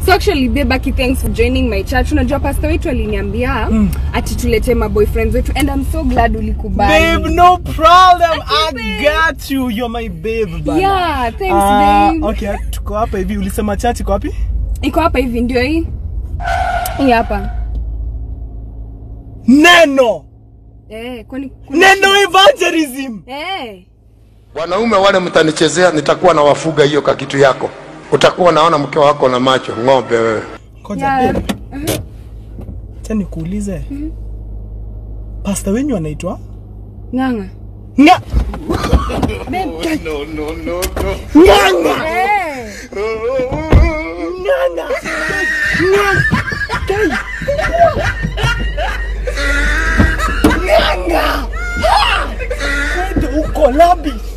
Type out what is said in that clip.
so actually babe aki thanks for joining my church unajua pastor wetu aliniambia Mm. ati tulete ma boyfriends wetu and i'm so glad ulikubali Babe, no problem. I got you. You're my babe, bana. yeah thanks Ah, babe okay, tuko hapa hivi. Ulisema church iko wapi? iko hapa hivi ndio hii hii hapa Neno. eh kwani kuna- Neno evangelism. eh Wanaume wale mtanichezea, nitakuwa na wafuga hiyo kakitu yako. Utakuwa naona mke wako na macho ng'ombe wewe. Ngoja Yeah. babe. Acha nikuulize. Pastor wenyu anaitwa? nganga Nga. Nganga. eh Nganga. Nganga. Kwenda uko labi.